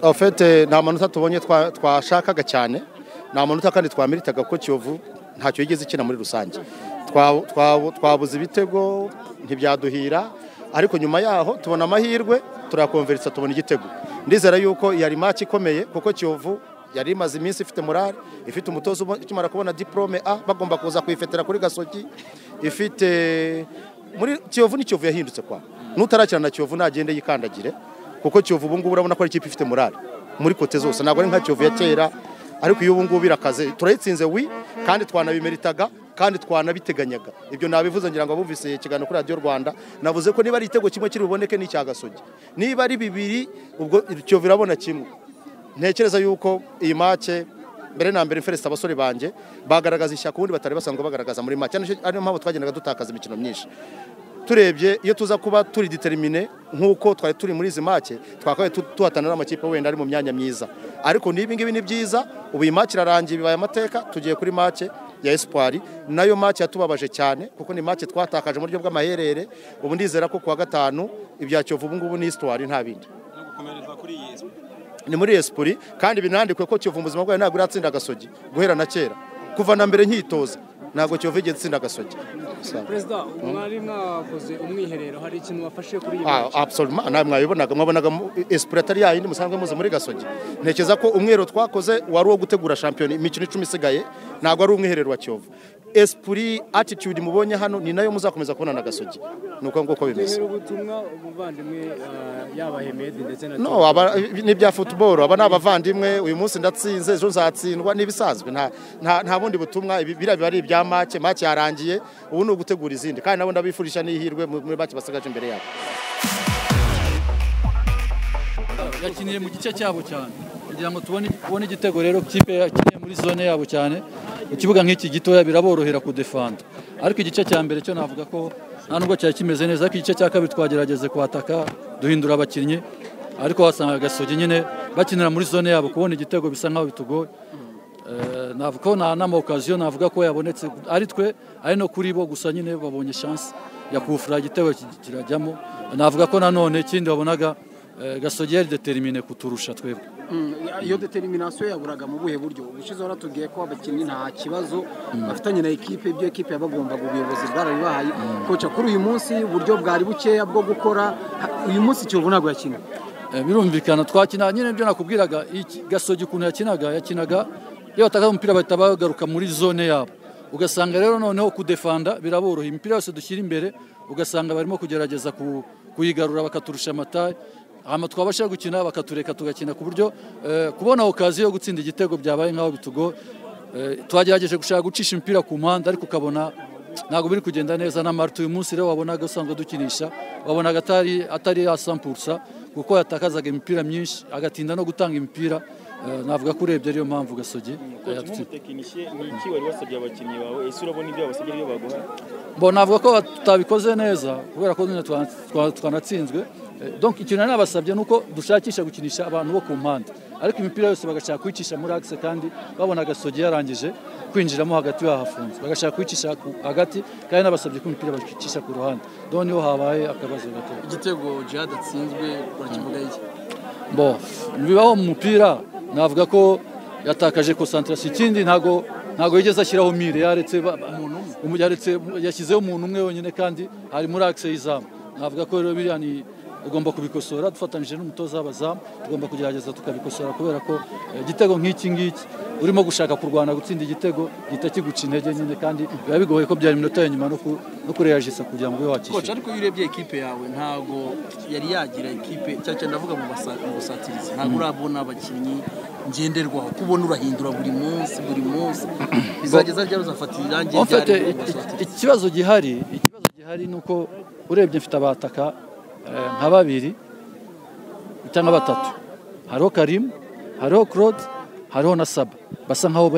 afite nta manota tubonye twashakaga cyane nta manota kandi twameritaga ko kiyovu ntacyo yigeze ikina muri rusange twabuze ibitego ntibyaduhira ariko nyuma yaho tubona amahirwe turakonveritsa tubona igitego ndizera yuko yari make ikomeye kuko kiyovu yari imaze iminsi ifite morale ifite umutoza ukimara kubona diporome a bagomba kuza kuyifetera kuri gasogi ifite muri kiyovu ni kiyovu yahindutse kwa n'utarakina na kiyovu ntagende yikandagire kuko kiyovu ubu ngubu urabona ko ari ikipe ifite morale muri kote zose ntabwo ari nka kiyovu ya kera ariko iyo ubu ngubu irakaze turayitsinze wi kandi twanabimeritaga kandi twanabiteganyaga ibyo nabivuze ngira ngo abumvise ikiganiro kuri radiyo rwanda navuze ko niba ari igitego kimwe kiri buboneke ni icya gasogi niba ari bibiri ubwo kiyovu irabona kimwe ntekereza yuko iyi make mbere na mbere mferetse abasore banjye bagaragaza ishyaka ubundi batari basanzwe bagaragaza muri make ariyo mpamvu twagendaga dutakaza imikino myinshi turebye iyo tuza kuba turi determine nk'uko twari turi muri izi make twakabaye tuhatanira amakipe wenda ari mu myanya myiza ariko n'ibingibi ni byiza ubu iyi make irarangiye bibaye amateka tugiye kuri make ya esipari nayo make yatubabaje cyane kuko ni make twatakaje mu buryo bw'amaherere ubu ndizera ko kuwa gatanu ibya kiyovu ubu ngubu ni isitwari nta bindi ni muri esipuri kandi binandikwe ko kiyovu mu buzima bwayo ntabwo iratsinda agasogi guhera na kera kuva na mbere nkitoza ntabwo kiyovu igeze itsinda agasogi perezida mwari mwakoze umwiherero hari ikintu wafashe kuri iyi ntabwo mwabibonaga mwabonaga esipuri atari yayindi musanzwe muzi muri gasogi ntekereza ko umwiherero twakoze wari uwo gutegura shampiyona imikino icumi isigaye ntabwo ari umwiherero wa kiyovu esipuri atitude mubonye hano ni nayo muzakomeza kubona na gasogi ni uko nguko bimeze ubutumwa umuvandimwe yaba hemedi ndetse na no aba ni ibya futuboro aba ni abavandimwe uyu munsi ndatsinze ejo nzatsindwa ni ibisanzwe nta bundi butumwa biriya biba ari ibya make make yarangiye ubu ni ugutegura izindi kandi nabo ndabifurisha n'ihirwe muri make basigaje imbere yabo yakiniye mu gice cyabo cyane kugira ngo tubone igitego rero kipe yakiniye muri zone yabo cyane ikibuga nk'iki gitoya biraborohera kudefanda ariko igice cya mbere cyo navuga ko nta nubwo cyari kimeze neza ariko igice cya kabiri twagerageze kwataka duhindura abakinnyi ariko wasanga agasogi nyine bakinira muri zone yabo kubona igitego bisa nkaho bitugoye navuga ko nta n'amawokaziyo navuga ko yabonetse ari twe ari no kuri bo gusa nyine babonye shansi ya kufura igitego kirajyamo navuga ko nanone ikindi wabonaga gasogi yari deterimine kuturusha twebwe iyo determination yaburaga mu buhe buryo ubushize waratubwiye ko abakinnyi nta kibazo bafitanye na ekipe ibyo ekipe yabagombaga ubuyobozi bwarabibahaye koca kuri uyu munsi uburyo bwari bukeya bwo gukora uyu munsi kiyovu ntabwo yakina birumvikana twakina nyine ibyo nakubwiraga gasogi ukuntu yakinaga yakinaga iyo batakaza umupira bahita bagaruka muri zone yabo ugasanga rero noneho kudefanda biraboroha imipira yose dushyira imbere ugasanga barimo kugerageza kuyigarura bakaturusha amataye hano twabasha gukina bakatureka tugakina ku buryo kubona okaziyo yo gutsinda igitego byabaye nk'aho bitugo twagerageje gushaka gucisha umupira ku mpande ariko ukabona ntabwo biri kugenda neza na marite uyu munsi rero wabonaga usanzwe dukinisha wabonaga atari atari yasampusa kuko yatakazaga imipira myinshi agatinda no gutanga imipira navuga ko urebye ariyo mpamvu gasogi ni navuga ko tutabikoze neza kubera ko twanatsinzwe donc ikintu nabasabye ni uko dushakisha gukinisha abantu bo ku mpande ariko imipira yose bagashaka kuyicisha muri akise kandi babona agasogi yarangije kwinjiramo hagati bahafunze bagashaka kuyicisha hagati kandi nabasabye ko imipira bayicisha ku ruhande dore niho habaye akabazo gato igitego jihad atsinzwe urakivuga iki bo bibaho mu mupira navuga ko yatakaje konsantarasi ikindi ntago ntabwo yigeze ashyiraho mire yaretse yashyizeho umuntu umwe wenyine kandi ari muri akise y'izamu navuga ko rero biriya ni ugomba kubikosora dufatanyije n'umutoza w'abazamu tugomba kugerageza tukabikosora kubera ko igitego nk'iki ngiki urimo gushaka kurwana gutsinda igitego gihita kiguca intege nyine kandi biba bigoye ko byari iminota ya nyuma no kureyajisa kugira ngo ube wakishyura ariko iyo urebye ekipe yawe ntabwo yari yagira ekipe cyane ndavuga mu busatirizi ntabwo urabona abakinnyi ngenderwaho kubona urahindura buri munsi buri munsi bizageza ryari uzafata irangi ryari ikibazo gihari ikibazo gihari ni uko urebye mfite abataka nka babiri cyangwa batatu hariho karimu hariho claude hariho na saba basa nkaho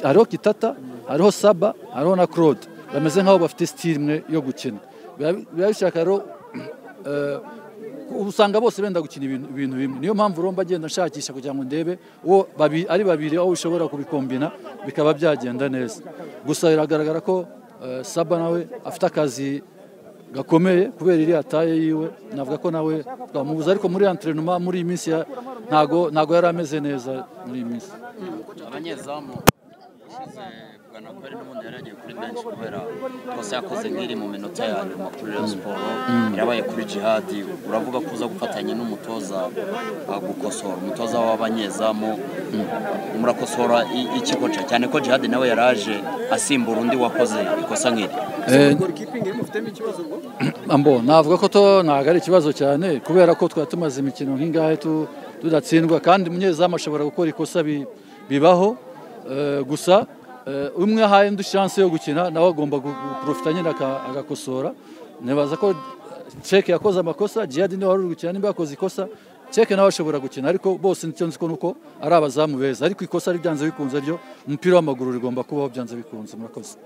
hariho kitata hariho saba hariho na claude bameze nkaho bafite sitiri imwe yo gukina biba bishaka rero usanga bose benda gukina ibintu bimwe niyo mpamvu uromba agenda nshakisha kugira ngo ndebe uwo ari babiri aho ushobora kubikombina bikaba byagenda neza gusa biragaragara ko saba nawe afite akazi gakomeye kubera iriya taye yiwe navuga ko nawe twamubuza ariko muri anterinoma muri iyi minsi ntago ntago yari ameze neza muri iyi minsi abanyezamu ushize bwanakweri n'ubundi yari yagiye kuri benshi kubera twese yakoze nk'iri mu minota ya nyuma kuri reyo siporo irabaye kuri jihadi uravuga ko uza gufatanya n'umutoza uh, gukosora umutoza w'abanyezamu murakosora i- iki koca cyane ko jihadi nawe yari aje asimbura undi wakoze ikosa nk'iri Eh, gorikipingi mufitemo ikibazo ubwo ambo navuga ko to ntago ari ikibazo cyane kubera ko twari tumaze imikino nk'ingahe tu- tudatsindwa kandi umunyezamu ashobora gukora ikosa bi- bibaho Eh, gusa eh, umwe ahaye undi chance yo gukina nawe agomba gu- guprofita nyine aka- agakosora nibaza ko ceke yakoze amakosa jihadi niwe wari uri gukina niba yakoze ikosa ceke nawe ashobora gukina ariko bose nicyo nzi ko nuko ari abazamu beza ariko ikosa ari byanze bikunze ryo umupira w'amaguru rigomba kubaho byanze bikunze murakoze